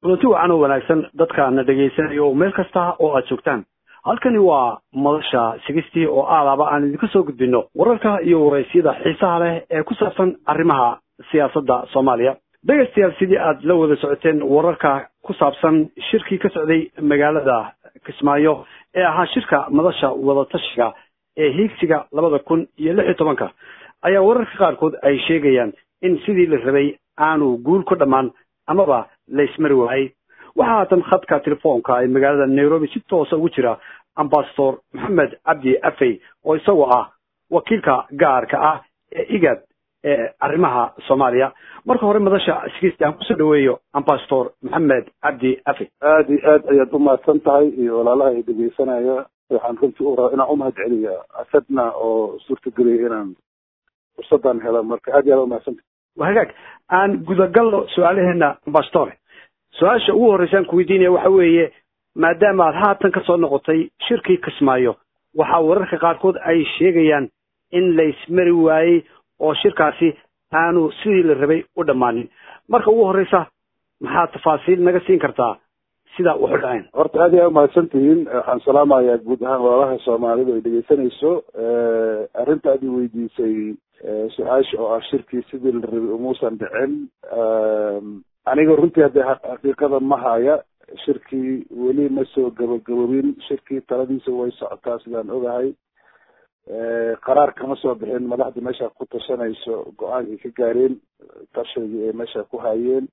kulanti wacan oo wanaagsan dadka na dhegaysanaya oo meel kasta oo aad joogtaan halkani waa madasha sigistii oo aadaaba aan idinka soo gudbino wararka iyo waraysyada xiisaha leh ee ku saabsan arrimaha siyaasadda soomaaliya dhegaystayaal sidii aad la wada socoteen wararka ku saabsan shirkii ka socday magaalada kismaayo ee ahaa shirka madasha wadatashiga ee hiigsiga labada kun iyo lix iyo tobanka ayaa wararka qaarkood ay sheegayaan in sidii la rabay aanu guul ku dhammaan amaba laysmari waayey waxaa haatan khadka telefoonka ee magaalada nairobi si toosa ugu jira ambasador maxamed cabdi afey oo isagoo ah wakiilka gaarka ah ee igad ee arrimaha soomaaliya marka hore madasha sigisti aan kusoo dhaweeyo ambasador maxamed cabdi afey aada iyo aad ayaad umahadsan tahay iyo walaalaha ay dhegeysanaya waxaan runtii u rabaa inaan umahad celiya asadna oo suurtagelaya inaan fursadan helo marka aad iyo aad umahadsan tahay waa hagaag aan gudagalno su-aalaheena ambasador su-aasha ugu horreysa aan kuweydiinaya waxa weeye maadaama aad haatan ka soo noqotay shirkii kismaayo waxaa wararka qaarkood ay sheegayaan in laysmari waayey oo shirkaasi aanu sidii la rabay u dhammaanin marka ugu horreysa maxaad tafaasiil naga siin kartaa sida waxu dhaceen horta aad iyo aad umahadsan tihiin waxaan salaamayaa guud ahaan walaalaha soomaalida ay dhegeysanayso arrinta aad i weydiisay su-aasha oo ah shirkii sidii la rabay umuusan dhicin aniga runtii hadde xaqiiqada ma haya shirkii weli ma soo gabagabobin shirkii taladiisa way socotaa sidaan ogahay qaraar kama soo bixin madaxda meesha ku tashanayso go-aankay ka gaareen tashigii ay meesha ku hayeen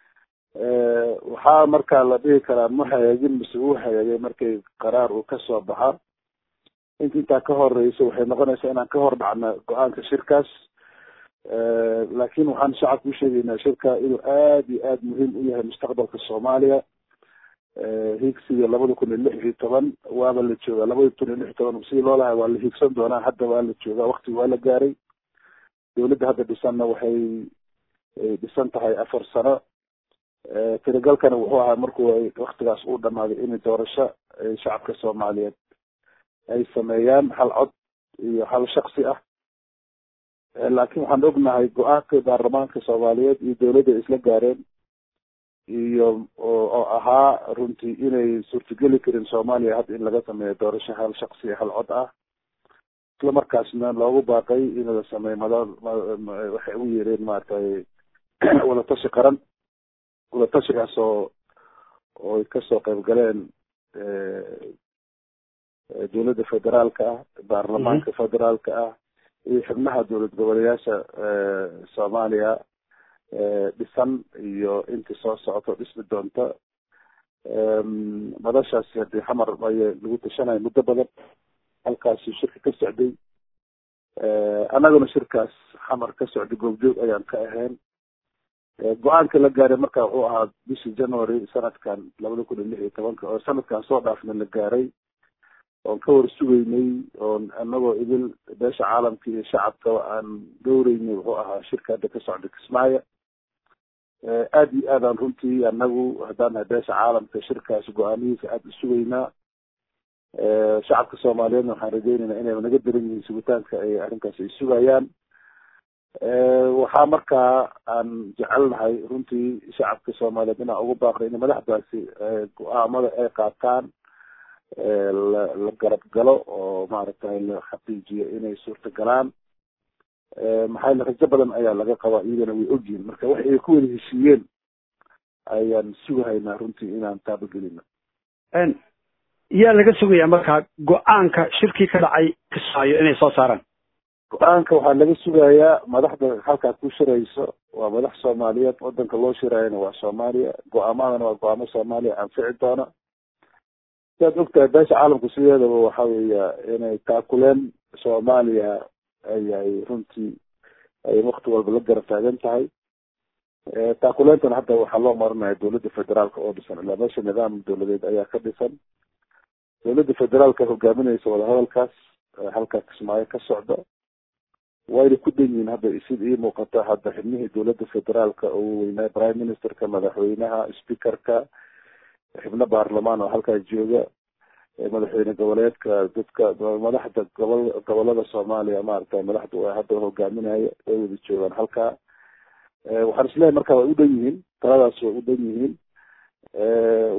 waxaa markaa la dhihi karaa ma hagaagin mise uu hagaagay markay qaraar uu kasoo baxa inta intaa ka horeysa waxay noqonaysaa inaan ka hor dhacna go-aanka shirkaas laakin waxaan shacabka usheegaynaa shirka inuu aad iyo aad muhiim u yahay mustaqbalka soomaaliya hiigsiga labada kun iyo lix iyo toban waaba la joogaa labada kun iyo lix iyo toban sidii loo lahay waa la hiigsan doonaa hadda waa la joogaa wakti waa la gaaray dawladda hadda dhisanna waxay dhisan tahay afar sano tirigalkana wuxuu ahaa markuu waktigaas uu dhamaaday in doorasho shacabka soomaaliyeed ay sameeyaan hal cod iyo hal shaksi ah laakiin waxaan ognahay go-aanka baarlamaanka soomaaliyeed iyo dawladda ay isla gaareen iyo oo ahaa runtii inay suurtageli karin soomaaliya hadda in laga sameeyo doorasho hal shaksi hal cod ah isla markaasna loogu baaqay in la sameeyo mada waxay u yeereen maaragtay wadatashi qaran wadatashigaas oo oo ay kasoo qayb galeen dawladda federaalka ah baarlamaanka federaalka ah iyo xubnaha dowlad goboleyaasha soomaaliya dhisan iyo intii soo socoto dhismi doonta madashaasi hadii xamar aya lagu tashanaya muddo badan halkaasi shirka ka socday annaguna shirkaas xamar ka socday goobjoog ayaan ka ahayn go-aanka la gaaray marka wuxuu ahaa bishii january sanadkan labada kun iyo lix iyo tobanka oo sanadkan soo dhaafna la gaaray oon ka war sugeynay oon anagoo idil beesha caalamka iyo shacabkaba aan dhowreynay wuxuu ahaa shirka hadda ka socda kismaayo aada iyo aadaan runtii anagu haddaan nahay beesha caalamka shirkaas go-aamihiisa aada u sugeynaa shacabka soomaaliyeedna waxaan rajeynaynaa inay naga daran yihiin sugitaanka ay arrinkaas ay sugayaan waxaa markaa aan jecelnahay runtii shacabka soomaaliyeed inaan ugu baaqay in madaxdaasi go-aamada ay qaataan la la garab galo oo maaragtay la xaqiijiyo inay suurta galaan maxaa yele rajo badan ayaa laga qabaa iyagana way ogyihin marka wax ay ku wada heshiiyeen ayaan sugahaynaa runtii inaan taabagelino yaa laga sugayaa markaa go-aanka shirkii ka dhacay kismaayo inay soo saaraan go-aanka waxaa laga sugayaa madaxda halkaa ku shirayso waa madax soomaaliyeed wadanka loo shiraayana waa soomaaliya go-aamadana waa go-aamo soomaaliya anfici doona siaad ogtahay beesha caalamku sideedaba waxa weeya inay taakuleen soomaaliya ayay runtii ay wakti walba la garab taagan tahay taakuleentana hadda waxaa loo marinaya dawladda federaalka oo dhisan ilaa meesha nidaam dawladeed ayaa ka dhisan dawladda federaalka hogaaminaysa wadahadalkaas halkaa kismaayo ka socda wayna ku dhan yihiin hadda sida ii muuqata hadda xibnihii dawladda federaalka oo weynaa prime ministerka madaxweynaha speakerka xibno baarlamaan oo halkaa jooga madaxweyne goboleedka dadka madaxda gobol gobolada soomaaliya maaragtay madaxdu hadda hogaaminaya way wada joogaan halkaa waxaan isleeyahay marka way u dhan yihiin taladaas way u dhan yihiin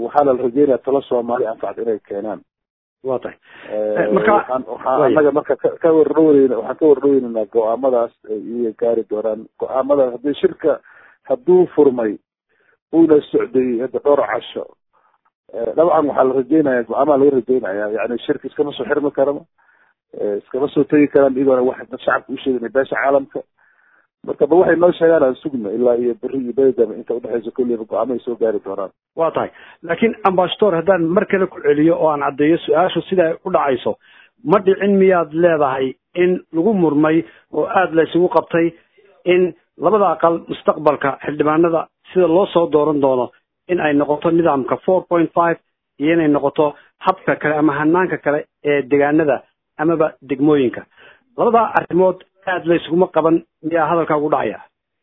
waxaa la rajeynaya talo soomaali anfacda inay keenaan wa tahay marka waxaan waxaa anaga marka ka wardhaweyn waxaan ka wardhaweynanaa go-aamadaas ay iyaga gaari doonaan go-aamadaas haddii shirka hadduu furmay uuna socday hadda dhowr casho dabcan waxaa la rajeynaya go-aamaha laga rajeynaya yani shirka iskama soo xirmi karama iskama soo tegi karaan iyagoona wax dad shacabka usheegana beesha caalamka marka ba waxay noo sheegaan aan sugna ilaa iyo beri iyo beedama inta udhexeysa kulliba go-aamahay soo gaari doonaan wa tahay laakiin ambassador haddaan mar kale ku celiyo oo aan caddeeyo su-aashu sida ay u dhacayso ma dhicin miyaad leedahay in lagu murmay oo aada la isugu qabtay in labada aqal mustaqbalka xildhibaanada sida loo soo dooran doono in ay noqoto nidaamka four point five iyo inay noqoto habka kale ama hanaanka kale ee degaanada amaba degmooyinka labadaa arrimood aada la isuguma qaban miyaa hadalkaa ugu dhacaya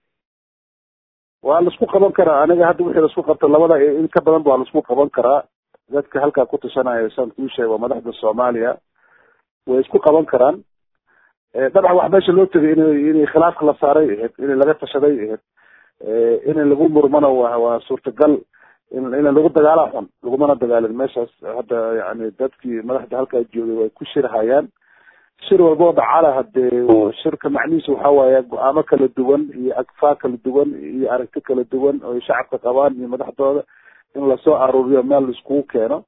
waa laisku qaban karaa aniga hadda wixii laisku qabta labada in ka badan ba waa laisku qaban karaa dadka halkaa ku tashanaya saan kuu sheega waa madaxda soomaaliya way isku qaban karaan dabcan wax meesha loo tegay in inay khilaafka la saaray ahayd in laga tashaday ahayd in lagu murmana wa waa suurtagal in in lagu dagaala xun lagumana dagaalin meeshaas hadda yani dadkii madaxda halkaa joogay way ku shirhayaan shir walboo dhacala hadee shirka macnihiisa waxa waaye go-aamo kala duwan iyo agfaa kala duwan iyo aragti kala duwan oo shacabka qabaan iyo madaxdooda in lasoo aruuriyo meel laiskugu keeno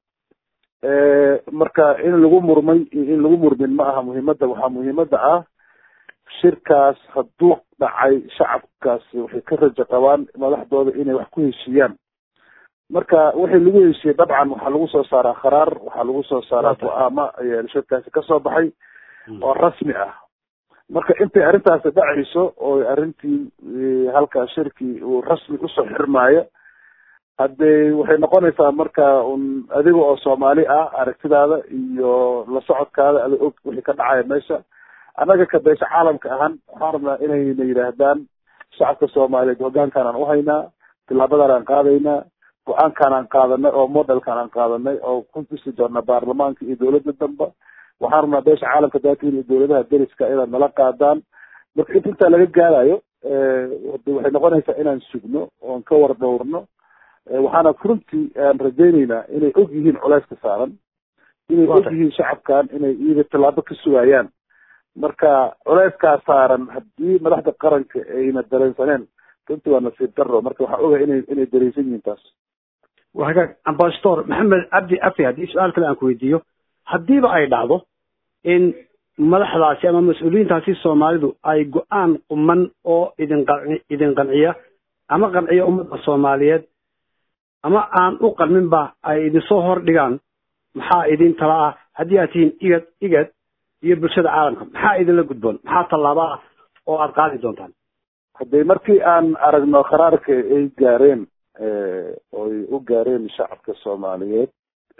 marka in lagu murmay iyo in lagu murmin ma aha muhiimada waxaa muhiimada ah shirkaas hadduu dhacay shacabkaasi waxay ka rajo qabaan madaxdooda inay wax ku heshiiyaan marka wixii lagu heshiiyey dabcan waxaa lagu soo saaraa kharaar waxaa lagu soo saaraa go-aamo ayaa shirkaasi kasoo baxay oo rasmi ah marka intay arrintaasi dhacayso oo arrintii halkaa shirkii uu rasmi usoo xirmaayo haddee waxay noqonaysaa marka un adiga oo soomaali ah aragtidaada iyo la socodkaada ada og wixii ka dhacaya meesha annaga ka beesha caalamka ahaan waxaan rabnaa inayna yidhaahdaan shacabka soomaaliyeed hogaankaan aan uhaynaa tilaabadan aan qaadaynaa go-aankaan aan qaadanay oo modelkaan aan qaadanay oo ku dhisi doona baarlamaanka iyo dowladda damba waxaan rabnaa beesha caalamka daatiin iyo dowladaha deriska inaad nala qaadaan marka inta intaa laga gaarayo waxay noqonaysaa inaan sugno oon ka war dhowrno waxaana runtii aan rajayneynaa inay og yihiin culeyska saaran inay og yihiin shacabkan inay iyaga tallaabo ka sugayaan marka culeyskaa saaran haddii madaxda qaranka ayna dareensaneen runtii waa nasiib daro marka waxaa ogahay inay inay dareensan yihiin taas wa hagaag ambasador maxamed cabdi afi haddii su-aal kale aan ku weydiiyo haddiiba ay dhacdo in madaxdaasi ama mas-uuliyiintaasi soomaalidu ay go-aan quman oo idin qanci idin qanciya ama qanciya ummadda soomaaliyeed ama aan u qalminba ay idinsoo hor dhigaan maxaa idin tala ah haddii aad tihiin igad igad iyo bulshada caalamka maxaa idinla gudboon maxaa tallaaba ah oo aada qaadi doontaan haddii markii aan aragno qaraarka ay gaareen oy u gaareen shacabka soomaaliyeed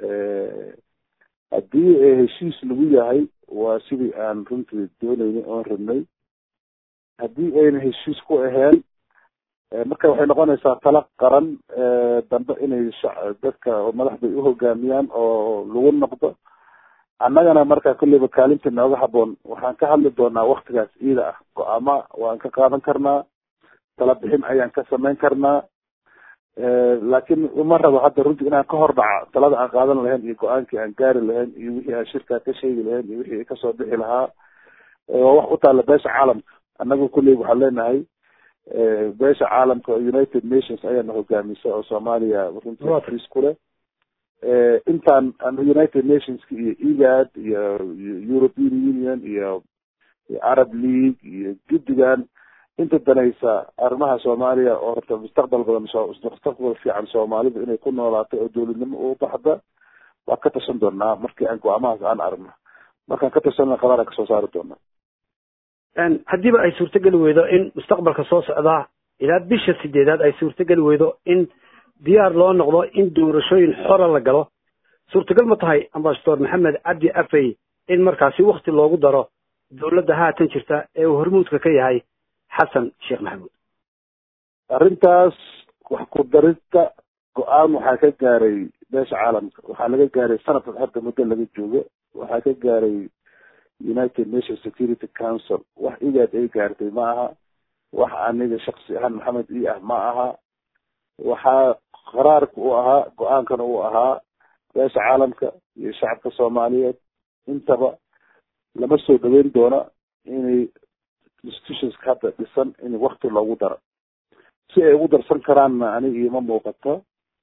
haddii heshiis lagu yahay waa sidii aan runtii dooneynay oon rabnay haddii ayna heshiis ku aheen marka waxay noqonaysaa tala qaran dambe inay dadka madaxda u hogaamiyaan oo lagu noqdo annagana marka kolleyba kaalinta nooga haboon waxaan ka hadli doonaa waktigaas iida ah go-aama waan ka qaadan karnaa tala bixin ayaan ka samayn karnaa laakiin uma rabo hadda runtii inaan ka hor dhaca talada aan qaadan lahayn iyo go-aankii aan gaari lahayn iyo wixii aan shirkaa ka sheegi lahayn iyo wixii kasoo bixi lahaa waa wax u taalla beesha caalamka annagu kulleyba waxaan leenahay beesha caalamka united nations ayaana hogaamisa oo soomaaliya runtii friis ku leh intaan united nationska iyo egad iyo european union iyo arab league iyo guddigan inta danaysa arrimaha soomaaliya oo horta mustaqbal badan mustaqbal fiican soomaalida inay ku noolaato oo dowladnimo u baxda waa ka tashan doonaa markii aan go-aamahaas aan aragno markaan ka tashanna qadaar aan kasoo saari doonaa haddiiba ay suurtogeli weydo in mustaqbalka soo socdaa ilaa bisha sideedaad ay suurtogeli weydo in diyaar loo noqdo in doorashooyin xora la galo suurtagal ma tahay ambasador maxamed cabdi afey in markaasi wakti loogu daro dowladda haatan jirta ee uu hormuudka ka yahay xasan sheekh maxamuud arrintaas wax ku darista go-aan waxaa ka gaaray beesha caalamka waxaa laga gaaray sanadkan hadda muddo laga joogo waxaa ka gaaray united nations security council wax igaad ay gaartay ma aha wax aniga shaksi ahaan maxamed i ah ma aha waxaa qaraarka uu ahaa go-aankana uu ahaa beesha caalamka iyo shacabka soomaaliyeed intaba lama soo dhaweyn doona inay institutionska hadda dhisan in wakti loogu daro si ay ugu darsan karaanna aniga iima muuqato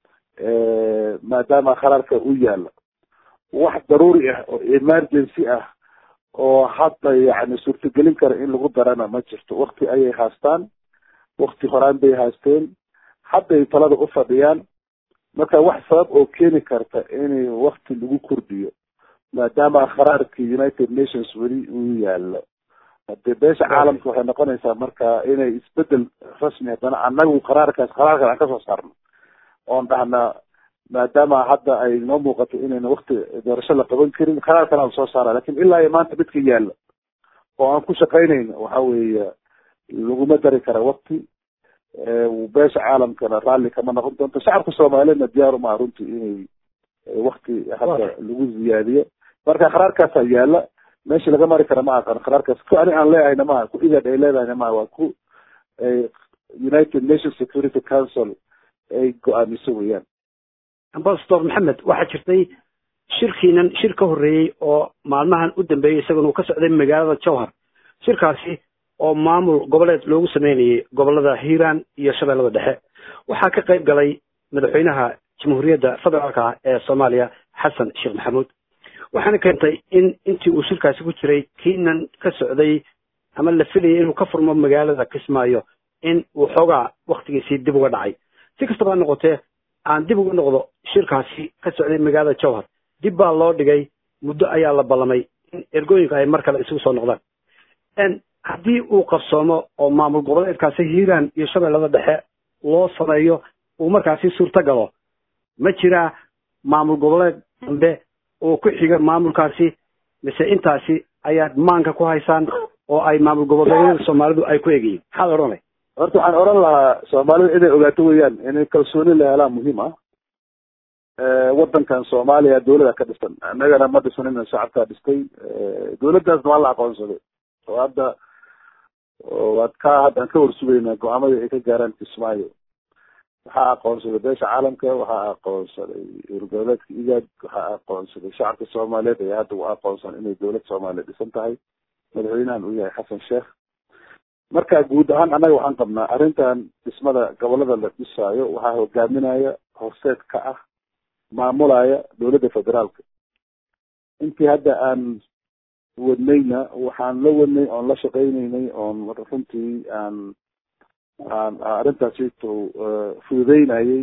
maadaama qaraarka u yaalo wax daruuri ah oo emergency ah oo hadda yani suurtagelin kara in lagu darana ma jirto wakti ayay haastaan wakti horaan bay haasteen hadday talada u fadhiyaan marka wax sabab oo keeni karta in wakti lagu kordhiyo maadaama qaraarka united nations weli uu yaalo hadee beesha caalamka waxay noqonaysaa marka inay isbedel rasmi haddana anagu qaraarkaas qaraarkan aan kasoo saarno oon dhahna maadaama hadda ay noo muuqato inayna wakti doorasho la qaban karin qaraar kale aan soo saara lakin ilaa iyo maanta midka yaalla oo aan ku shaqaynayna waxa weeye laguma dari kara wakti beesha caalamkana raalli kama noqon doonto shacabka soomaaliyedna diyaar umaha runtii inay wakti hadda lagu ziyaadiyo marka qaraarkaasaa yaala meesha laga mari kara ma aqan qaraarkaas ku ani aan leehayna maha ku igad ay leedahayna maha waa ku united nations security council ay go-aamiso weeyaan ambasador maxamed waxaa jirtay shirkiinan shir ka horreeyey oo maalmahan u dambeeyey isaguna uu ka socday magaalada jowhar shirkaasi oo maamul goboleed loogu sameynayay gobolada hiiraan iyo shabeellada dhexe waxaa ka qayb galay madaxweynaha jamhuuriyadda federaalka ee soomaaliya xasan sheekh maxamuud waxaana keentay in intii uu shirkaasi ku jiray kiinan ka socday ama la filayay inuu ka furmo magaalada kismaayo in uu xoogaa waktigiisii dib uga dhacay si kastaba ha noqotee aan dib uga noqdo shirkaasi ka socday magaalada jowhar dib baa loo dhigay muddo ayaa la ballamay in ergooyinka ay mar kale isugu soo noqdaan haddii uu qabsoomo oo maamul goboleedkaasi hiiraan iyo shabeellada dhexe loo sameeyo uu markaasi suurto galo ma jiraa maamul goboleed dambe oo ku xiga maamulkaasi mise intaasi ayaad maanka ku haysaan oo ay maamul goboleedyada soomaalidu ay ku egayiin maxaad odhanay horta waxaan odhan lahaa soomaalida inay ogaato weeyaan inay kalsooni la helaan muhiim ah wadankan soomaaliya dawlada ka dhisan annagana ma dhisanina shacabkaa dhistay dawladdaasna waa la aqoonsaday oo hadda waad ka haddaan ka warsugaynaa go-aamadii ay ka gaaraan kismaayo waxaa aqoonsaday beesha caalamka waxaa aqoonsaday urgoboleedka igaad waxaa aqoonsaday shacabka soomaaliyeed ayaa hadda u aqoonsan inay dawlad soomaaliya dhisan tahay madaxweynahan uu yahay xasan sheekh marka guud ahaan annaga waxaan qabnaa arrintan dhismada gobolada la dhisaayo waxaa hogaaminaya horseed ka ah maamulaya dawladda federaalka intii hadda aan wadnayna waxaan la wadnay oon la shaqaynaynay oon runtii aan aan arrintaasito fududeynayay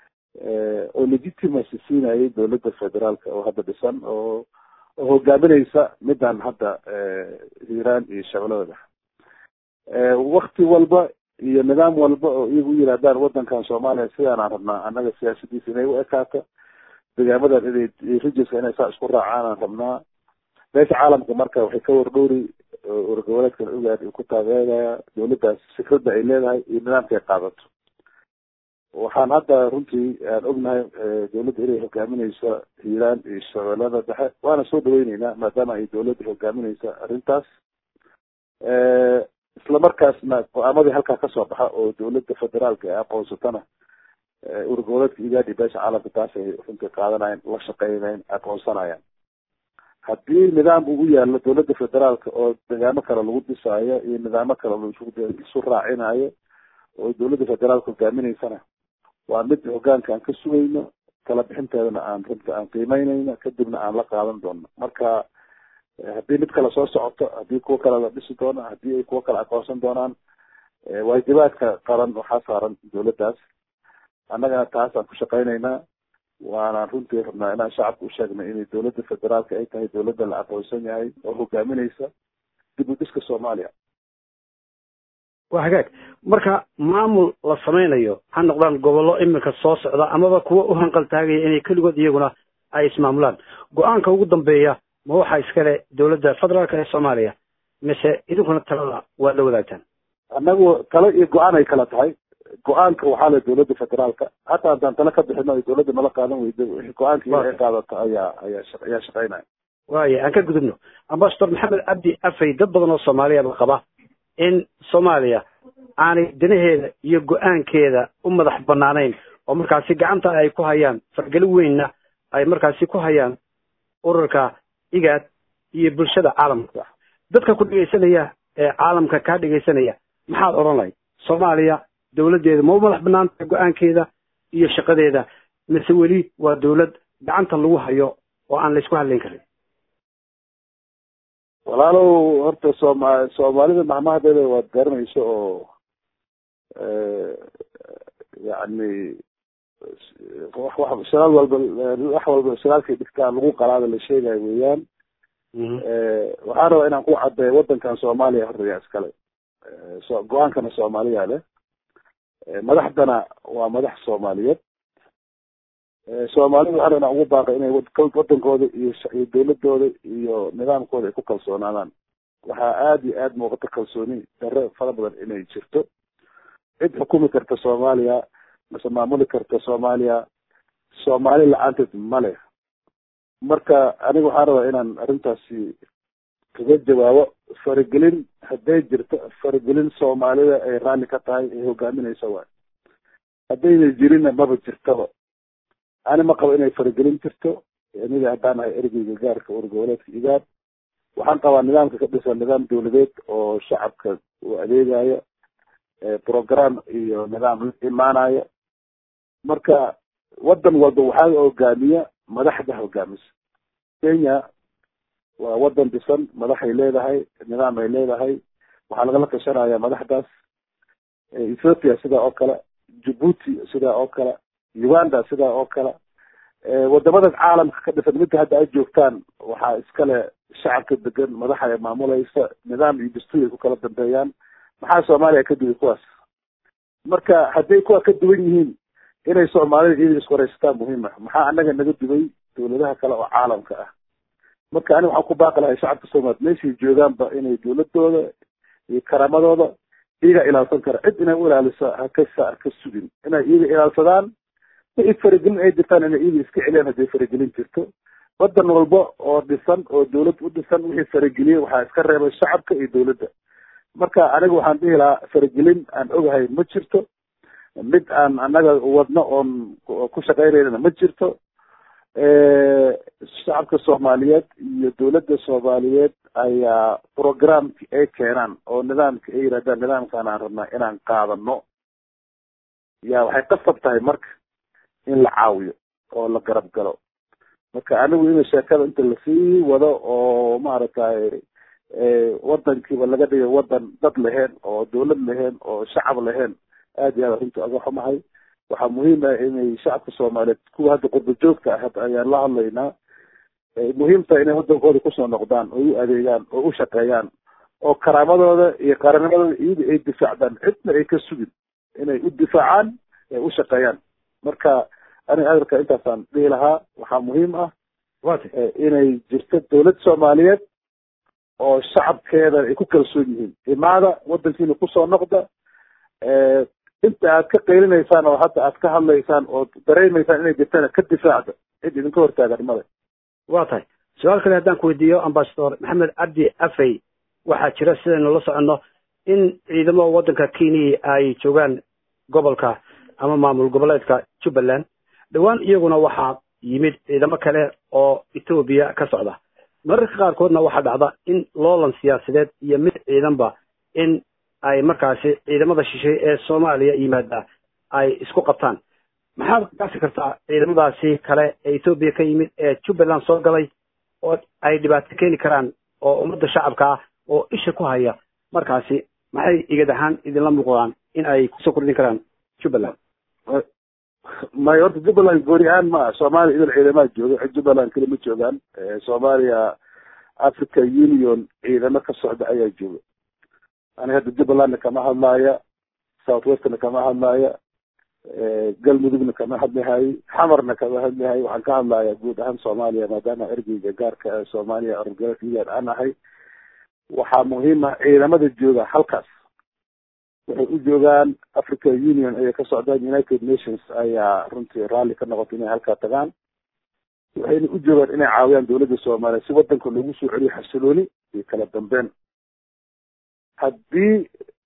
oo legitimacy siinayay dawladda federaalka oo hadda dhisan oo oo hogaaminaysa midaan hadda hiiraan iyo shabeellada dhexe wakti walba iyo nidaam walba oo iyagu u yidhahdaan wadankan soomaaliya sidaanaan rabnaa annaga siyaasadiisa inay u ekaato degaamadan inay rijiska inay saa isku raacaan aan rabnaa beesha caalamka marka waxay ka wardhowri urgoboleedkan ogaad uu ku taageeraya dawladdaas fikradda ay leedahay iyo nidaamka ay qaadato waxaan hadda runtii aan ognahay dawladda inay hogaaminayso hiiraan iyo shabeellada dhexe waana soo dhaweyneynaa maadaama ay dawladda hogaaminaysa arrintaas isla markaasna go-aamadii halkaa kasoo baxa oo dawladda federaalka ay aqoonsatana urgoboleedka igaadi beesha caalamka taas ay runtii qaadanayan la shaqeynayan aqoonsanayaan haddii nidaam ugu yaalo dawladda federaalka oo degaamo kale lagu dhisaayo iyo nidaamo kale laisu raacinayo oo dawladda federaalka hogaaminaysana waa mid hogaanka aan ka sugayno kala bixinteedana aan runta aan qiimeynayno kadibna aan la qaadan doono marka haddii mid kale soo socoto haddii kuwo kale la dhisi doono haddii ay kuwo kale aqoonsan doonaan waajibaadka qaran waxaa saaran dawladdaas annagana taasaan ku shaqaynaynaa waanaan runtii rabnaa inaan shacabka u sheegnay inay dawladda federaalka ay tahay dawladda la aqoonsan yahay oo hogaaminaysa dib u dhiska soomaaliya waa hagaag marka maamul la samaynayo ha noqdaan gobollo iminka soo socda amaba kuwa u hanqaltaagaya inay keligood iyaguna ay ismaamulaan go-aanka ugu dambeeya ma waxaa iskale dawladda federaalka ee soomaaliya mise idinkuna talada waad la wadaagtaan annagu talo iyo go-aan ay kala tahay go-aanka waxaa le dawladda federaalka hataa haddaan talo ka bixino ay dawladda nala qaadan weyda wixii go-aankii ay qaadato ayaa ayaa ayaa shaqeynaya waaya aan ka gudubno ambasador maxamed cabdi afey dad badan oo soomaaliyaba qaba in soomaaliya aanay danaheeda iyo go-aankeeda u madax banaanayn oo markaasi gacanta ay ku hayaan fargeli weynna ay markaasi ku hayaan ururka igaad iyo bulshada caalamka dadka ku dhegaysanaya ee caalamka kaa dhegaysanaya maxaad odhan lahayd soomaaliya dowladdeeda ma u madax banaantahay go-aankeeda iyo shaqadeeda mise weli waa dowlad gacanta lagu hayo oo aan laysku hadlayn karin walaalow horta sooma soomaalida mahmahadeeda waad garanayso oo yani wax shagaal walba wax walba shagaalkay dhigtaan lagu qalaada la sheegayo weeyaan waxaan rabaa inaan ku caddeeyo waddankan soomaaliya horreeya iskale so go-aankana soomaaliya leh madaxdana waa madax soomaaliyeed soomaalida waxaan rabaa inaan ugu baaqay inay waddankooda iyo iyo dawladooda iyo nidaamkooda ay ku kalsoonaadaan waxaa aada iyo aada muuqata kalsooni darre fara badan inay jirto cid xukumi karta soomaaliya mase maamuli karta soomaaliya soomaali la-aanteed male marka aniga waxaan rabaa inaan arrintaasi kaga jawaabo faragelin hadday jirto faragelin soomaalida ay raalli ka tahay ay hogaaminaysa waay haddayna jirinna maba jirtaba ani ma qabo inay faragelin jirto aniga haddaan ahay ergeyga gaarka urgoboleedka igaad waxaan qabaa nidaamka ka dhisan nidaam dawladeed oo shacabka uu adeegayo program iyo nidaam la imaanayo marka waddan walba waxaa hogaamiya madaxda hogaamisa kenya waa waddan dhisan madaxay leedahay nidaam ay leedahay waxaa lagala tashanaya madaxdaas ethiopia sidaa oo kale djibuuti sidaa oo kale uganda sidaa oo kale wadamada caalamka ka dhisan midda hadda ay joogtaan waxaa iskale shacabka degan madaxa ay maamulaysa nidaam iyo dastuur ay ku kala dambeeyaan maxaa soomaaliya ka duway kuwaas marka hadday kuwa ka duwan yihiin inay soomaalida iyada isku wareysataan muhiim ah maxaa anaga naga duway dawladaha kale oo caalamka ah marka aniga waxaan ku baaqi lahay shacabka soomaaliya meeshay joogaanba inay dawladooda iyo karaamadooda iyaga ilaalsan kara cid inay u ilaalisa hakasa haka sugin inay iyaga ilaalsadaan wixii faragelin ay jirtaan inay iyaga iska celiyaan hadday faragelin jirto waddan walba oo dhisan oo dawlad u dhisan wixii farageliyey waxaa iska reebay shacabka iyo dawladda marka aniga waxaan dhihi lahaa faragelin aan ogahay ma jirto mid aan anaga wadno oon ku shaqaynaynana ma jirto shacabka soomaaliyeed iyo dawladda soomaaliyeed ayaa programki ay keenaan oo nidaamka ay yirahdaan nidaamkaan aan rabnaa inaan qaadano ya waxay qasab tahay marka in la caawiyo oo la garab galo marka anigu ina sheekada inta lasii wado oo maaragtay wadankiiba laga dhigo wadan dad lahayn oo dawlad lahayn oo shacab lahayn aad iyo aad arrinta aga xumahay waxaa muhiim ah inay shacabka soomaaliyeed kuwa hadda qurba joogta ah hadda ayaan la hadlaynaa muhiim tahay inay wadankooda kusoo noqdaan oo u adeegaan oo u shaqeeyaan oo karaamadooda iyo qarannimadooda iyaga ay difaacdaan cidna ay ka sugin inay u difaacaan ay u shaqeeyaan marka aniga hadalka intaasaan dhihi lahaa waxaa muhiim ah inay jirto dawlad soomaaliyeed oo shacabkeeda ay ku kalsoon yihiin imaada wadankiina kusoo noqda inta aad ka qaylinaysaan oo hadda aad ka hadlaysaan oo dareemaysaan inay jirtana ka difaacda cid idinka hortaagan male waa tahay su-aal kale haddaan ku weydiiyo ambasador maxamed cabdi afey waxaa jira sidaynu la soconno in ciidamo waddanka kenya ay joogaan gobolka ama maamul goboleedka jubbaland dhowaan iyaguna waxaa yimid ciidamo kale oo etoobiya ka socda mararka qaarkoodna waxaa dhacda in loolan siyaasadeed iyo mid ciidanba in ay markaasi ciidamada shishay ee soomaaliya yimaada ay isku qabtaan maxaad gaasi kartaa ciidamadaasi kale ee etoobiya ka yimid ee jubbaland soo galay oo ay dhibaato keeni karaan oo ummadda shacabka ah oo isha ku haya markaasi maxay igad ahaan idinla muuqdaan in ay kusoo kordhin karaan jubbaland may horta jubbaland gooni ahaan ma ah soomaaliya idil ciidamaha jooga jubbaland keli ma joogaan soomaaliya africa union ciidamo ka socda ayaa jooga aniga hadda jubbalandna kama hadlaaya south westna kama hadlaaya galmudugna kama hadlihay xamarna kama hadlihay waxaan ka hadlaya guud ahaan soomaaliya maadaama ergeyga gaarka soomaaliya orgaiyaad aan ahay waxaa muhiim ah ciidamada jooga halkaas waxay u joogaan africa union ayay ka socdaan united nations ayaa runtii raalli ka noqotay inay halkaa tagaan waxayna u joogaan inay caawiyaan dawladda soomaaliya si wadanka loogu soo celiyo xasilooni iyo kala dambeyn haddii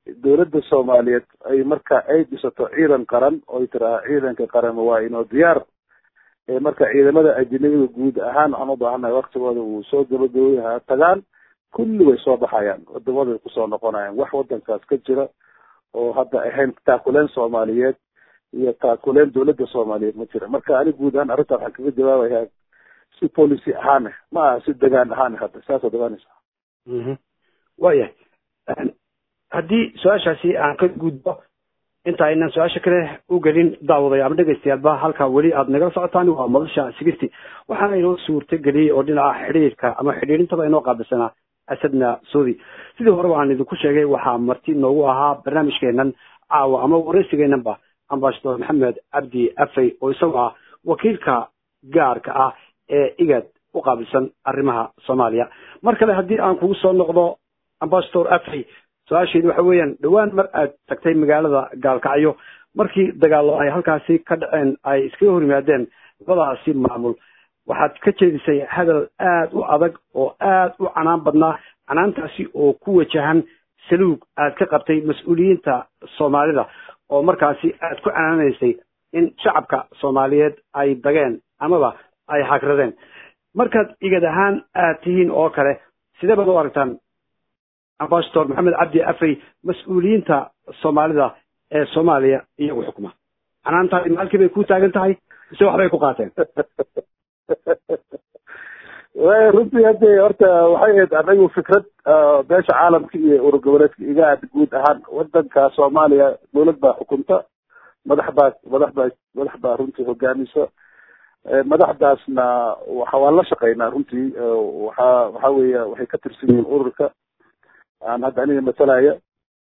dowladda soomaaliyeed ay marka ay dhisato ciidan qaran oy tiraa ciidanka qaran waa inoo diyaar marka ciidamada ajinabida guud ahaan waxaan u baahannahay waktigooda uu soo gabagabay ha tagaan kulli way soo baxayaan wadamaday kusoo noqonayaan wax wadankaas ka jira oo hadda ahayn taakuleen soomaaliyeed iyo taakuleen dowladda soomaaliyeed ma jira marka ani guud ahaan arrinta waxaan kaga jawaabayaa si policy ahaan ma aha si degaan ahaan hadda saasad ogaanaysa waayahay haddii su-aashaasi aan ka gudbo inta aynan su-aasha kale u gelin daawaday ama dhegaystayaalba halkaa weli aada nagala socotaan waa madasha sixty waxaana inoo suurta geliyey oo dhinaca xidhiirka ama xidhiirintaba inoo qaabilsanaa asadna soodi sidii horeba aan idinku sheegay waxaa marti noogu ahaa barnaamijkeenan caawa ama wareysigeenanba ambassador maxamed cabdi afey oo isagu ah wakiilka gaarka ah ee igad u qaabilsan arrimaha soomaaliya mar kale haddii aan kugu soo noqdo ambassador afey su-aasheedu waxa weeyaan dhowaan mar aad tagtay magaalada gaalkacyo markii dagaallo ay halkaasi ka dhaceen ay iskaga hor yimaadeen labadaasi maamul waxaad ka jeedisay hadal aad u adag oo aad u canaan badnaa canaantaasi oo ku wajahan saluug aad ka qabtay mas-uuliyiinta soomaalida oo markaasi aad ku canaanaysay in shacabka soomaaliyeed ay dageen amaba ay hagradeen markaad igad ahaan aad tihiin oo kale sidee baad u aragtaan ambassador maxamed cabdi afey mas-uuliyiinta soomaalida ee soomaaliya iyagu xukuma canaantaadi maalkii bay ku taagan tahay mise waxbay ku qaateen way runtii hadde horta waxay ahayd anagu fikrad beesha caalamka iyo urur goboleedka igaad guud ahaan wadanka soomaaliya dowlad baa xukunta madax baa madax baa madax baa runtii hogaamisa madaxdaasna waxa waan la shaqeynaa runtii waxa waxa weeya waxay ka tirsan yihiin ururka aan hadda aniga matalaya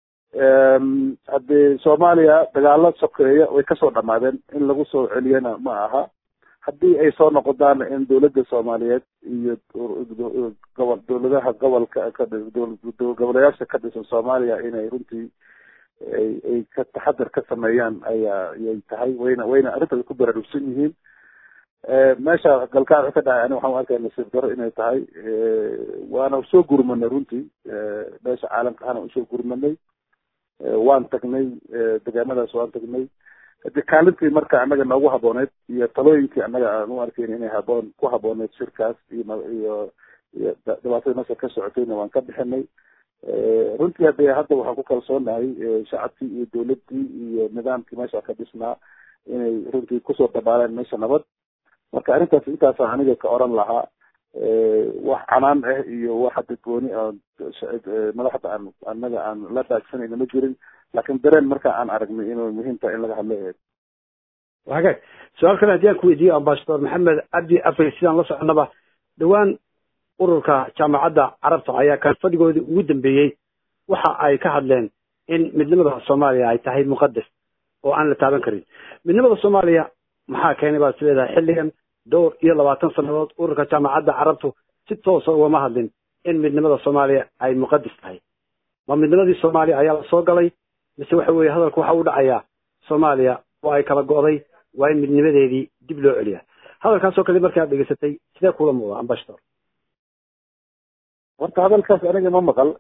haddii soomaaliya dagaalo sokeeya way kasoo dhamaadeen in lagu soo celiyana ma aha haddii ay soo noqodaana in dowladda soomaaliyeed iyo gobol dowladaha gobolka goboleyaasha ka dhisan soomaaliya inay runtii ay ay ka taxadar ka sameeyaan ayaa ayay tahay wayna wayna arrintaas ku baraarugsan yihiin meesha galkaac ka dhacay ani waxaan u arkaya nasiib daro inay tahay waana soo gurmanay runtii meesha caalamka ahana usoo gurmanay waan tagnay degaamadaas waan tagnay hadi kaalintii marka annaga noogu habooneyd iyo talooyinkii annaga aan u arkayn inay haboon ku habooneyd shirkaas iyo iyo iyo dhibaatada meesha ka socotayna waan ka bixinay runtii hadde hadda waxaan ku kalsoonahay shacabkii iyo dowladdii iyo nidaamkii meesha ka dhisnaa inay runtii kusoo dabaaleen meesha nabad marka arrintaas intaasa aniga ka oran lahaa wax canaan ah iyo wax hadda gooni madaxda aan annaga aan la dhaagsanayna ma jirin laakiin dareen marka aan aragnay inuu muhiim tahay in laga hadlo eed hagaag su-aal kale haddii aan ku weydiiyo ambassador maxamed cabdi afey sidaan la soconaba dhowaan ururka jaamacadda carabta ayaa kan fadhigoodii ugu dambeeyey waxa ay ka hadleen in midnimada soomaaliya ay tahay muqadas oo aan la taaban karin midnimada soomaaliya maxaa keenay baad is leedahay xilligan dhowr iyo labaatan sannadood ururka jaamacadda carabtu si toosa ugama hadlin in midnimada soomaaliya ay muqadas tahay ma midnimadii soomaaliya ayaa la soo galay mise waxa weeye hadalku waxa u dhacayaa soomaaliya oo ay kala go'day waa in midnimadeedii dib loo celiyaa hadalkaasoo kale markii aad dhegeysatay sidee kula muuqda ambassador horta hadalkaas aniga ma maqal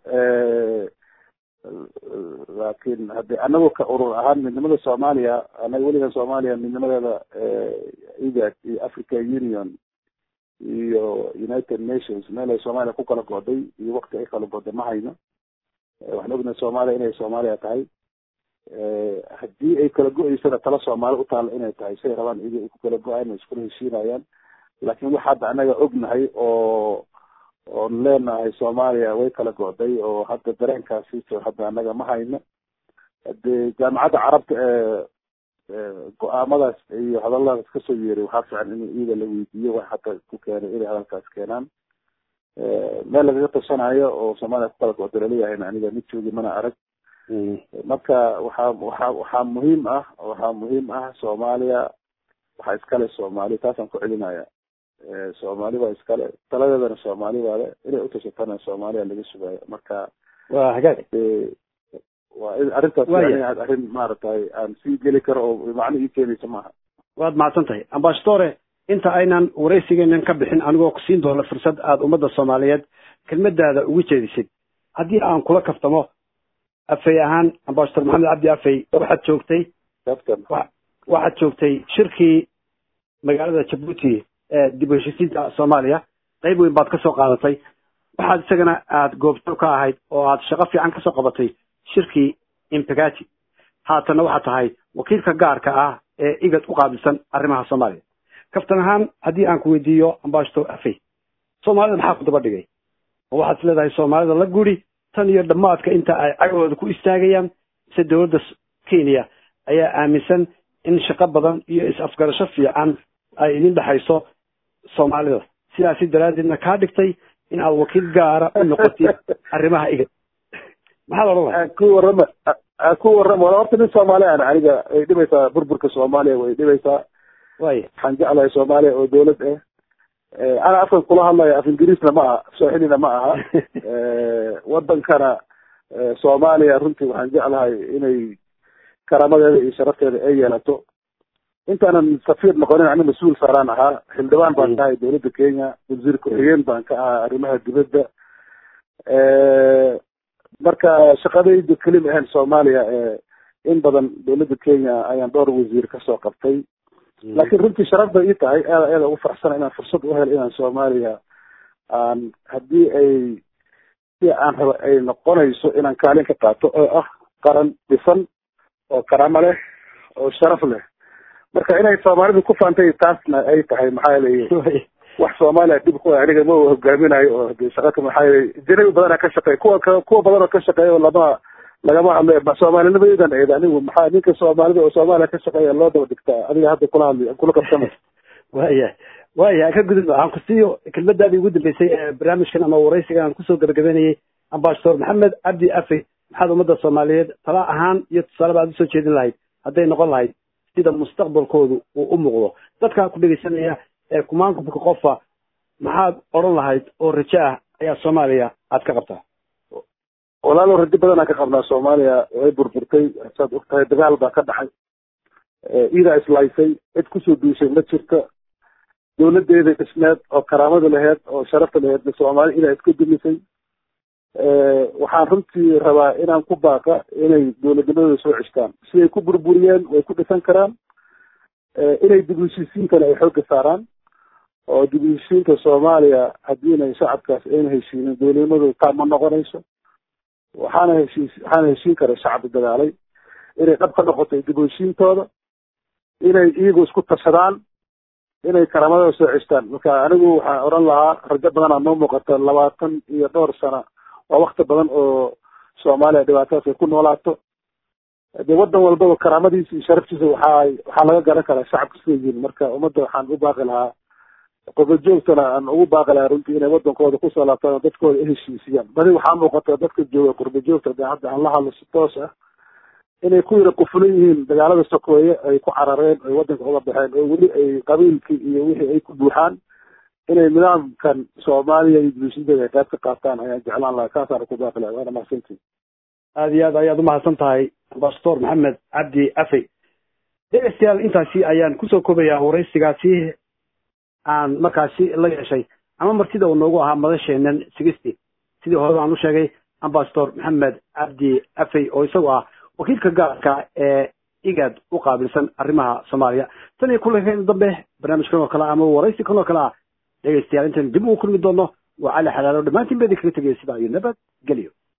laakiin haddi anagu ka urur ahaan midnimada soomaaliya anaga weligan soomaaliya midnimadeeda igad iyo africa union iyo united nations meel ay soomaaliya ku kala go'day iyo wakti ay kala go'day ma hayno waxaan ognahay soomaaliya inay soomaaliya tahay haddii ay kala go-eysana tala soomaali utaala inay tahay say rabaan iyaga ay ku kala go-aan iskula heshiinayaan laakiin waxa hadda anaga ognahay oo oon leenahay soomaaliya way kala go'day oo hadda dareenkaasi hadda anaga ma hayno hadee jaamacadda carabta ee go-aamadaas iyo hadalladaas kasoo yeeray waxaa fiican in iyaga la weydiiyo wax hadda ku keenay inay hadalkaas keenaan meel lagaga tashanayo oo soomaaliya ku kala go'day laleeyahayna aniga mid joogi mana arag marka waxaa waxaa waxaa muhiim ah waxaa muhiim ah soomaaliya waxaa iskale soomaali taasaan ku celinaya soomaali baa iskale taladeedana soomaali baa le inay utashatana soomaaliya laga sugayo marka waa hagaag waa arrintaas yani arrin maaragtay aan sii geli karo oo macno ii keenaysa maaha waad mahadsan tahay ambassadore inta aynan waraysigeenan ka bixin anigoo kusiin doono fursad aada ummadda soomaaliyeed kelmadaada ugu jeedisid haddii aan kula kaftamo afey ahaan ambasador maxamed cabdi afey waxaad joogtay kabtan waxaad joogtay shirkii magaalada jabuuti ee dib u heshiisiinta soomaaliya qayb weyn baad ka soo qaadatay waxaad isagana aada goobjoog ka ahayd oo aad shaqo fiican kasoo qabatay shirkii impegati haatanna waxaad tahay wakiilka gaarka ah ee igad u qaabilsan arrimaha soomaaliya kaftan ahaan haddii aan ku weydiiyo ambasador afey soomaalida maxaa ku daba dhigay oo waxaad is leedahay soomaalida la guri tan iyo dhammaadka inta ay cagahooda ku istaagayaan mise dowladda kenya ayaa aaminsan in shaqo badan iyo is-afgarasho fiican ay idin dhexayso soomaalida sidaasi daraaddeedna kaa dhigtay in aad wakiil gaara u noqotid arrimaha igad maxaad odhan lahay ku warrama ku warrama wala horta nin soomaali aan aniga way dhibaysaa burburka soomaaliya way dhibaysaa way waxaan jeclahay soomaaliya oo dawlad ah ana afkan kula hadlayo af ingiriisna ma aha sooxilina ma aha wadankana soomaaliya runtii waxaan jeclahay inay karaamadeeda iyo sharafteeda ay yeelato intaanan safiir noqonin ani mas-uul saaraan ahaa xildhibaan baan ka ahay dawladda kenya wasiir ku-xigeen baan ka ahaa arrimaha dibadda marka shaqadayda keli ma ahayn soomaaliya in badan dawladda kenya ayaan dhowr wasiir kasoo qabtay laakiin runtii sharaf bay ii tahay aada aada ugu faraxsana inaan fursad u helo inaan soomaaliya aan haddii ay si aan rabo ay noqonayso inaan kaalin ka qaato oo ah qaran dhisan oo karaamo leh oo sharaf leh marka inay soomaalidu ku faantay taasna ay tahay maxaa yeelay wax soomaaliya dhib ku aniga ma hogaaminayo oo de shaqaka maxaa yeelay janabi badana ka shaqeey kuwa ka kuwa badan oo ka shaqeeya oo lama lagama hadlo soomaalinimadeedan eed anigu maxaa ninka soomaalida oo soomaaliya ka shaqeeya loo daba dhigtaa adiga hadda kula hadli kula qabsama waya waya ka gudub waxaan ku siiyo kelmadaadii ugu dambeysay ee barnaamijkan ama waraysigan aan kusoo gabagabeynayay ambasador maxamed cabdi afey maxaad ummadda soomaaliyeed tala ahaan iyo tusaaleba aad usoo jeedin lahayd hadday noqon lahayd sida mustaqbalkoodu uu u muuqdo dadkaa ku dhegeysanaya ee kumaankumka qofa maxaad odhan lahayd oo rajo ah ayaa soomaaliya aad ka qabtaa walaalo rajo badan aan ka qabnaa soomaaliya way burburtay saad og tahay dagaal baa ka dhaxay iidaa islaysay cid kusoo duushay ma jirto dawladeeda dhismeed oo karaamada laheyd oo sharafta laheyd soomaali idaa iska dumisay waxaan runtii rabaa inaan ku baaqa inay dawladnimadooda soo ceshtaan siday ku burburiyeen way ku dhisan karaan inay dib u heshiisiintana ay xoogga saaraan oo dib u heshiisiinta soomaaliya haddiina shacabkaas ayna heshiinin dawladnimadooda taa ma noqonayso waxaana heshiis waxaana heshiin kara shacbi dagaalay inay dhab ka noqoto dib u heshiintooda inay iyagu isku tashadaan inay karaamadooda soo ceshtaan marka anigu waxaan odhan lahaa rajo badanaa noo muuqata labaatan iyo dhowr sano waa wakti badan oo soomaaliya dhibaatadaas ay ku noolaato de wadan walbaba karaamadiisa iyo sharaftiisa waxaa waxaa laga garan karaa shacabka sida yihin marka ummadda waxaan u baaqi lahaa qobojoogtana aan ugu baaqi lahaa runtii inay wadankooda kusoo laabtaan oo dadkooda heshiisiyaan badi waxaa muuqata dadka jooga qurbojoogta de hadda aan la hadlo si toos ah inay ku yara qufulan yihiin dagaalada sokeeye ay ku carareen ay wadanka uga baxeen oo weli ay qabiilkii iyo wixii ay ku buuxaan inay nidaamkan soomaaliya iyo bulshadeeda ay qayb ka qaataan ayaan jeclaan lahaa kaasaan ku baaqi lahaa waana mahadsantii aada iyo aad ayaad umahadsan tahay ambasador maxamed cabdi afey dhegeystayaal intaasi ayaan kusoo koobayaa waraysigaasi aan markaasi la yeeshay ama martida uu noogu ahaa madasheenan sigisti sidii hore aan u sheegay ambasador maxamed cabdi afey oo isagu ah wakiilka gaarka ee igad u qaabilsan arrimaha soomaaliya tan iyo kulankeena dambe barnaamijkan oo kale ama waraysi kan oo kale ah dhegeystayaal intaan dib ugu kulmi doono waa cali xalaalo dhammaantiin ba idin kaga tegaya sidaa iyo nabad gelyo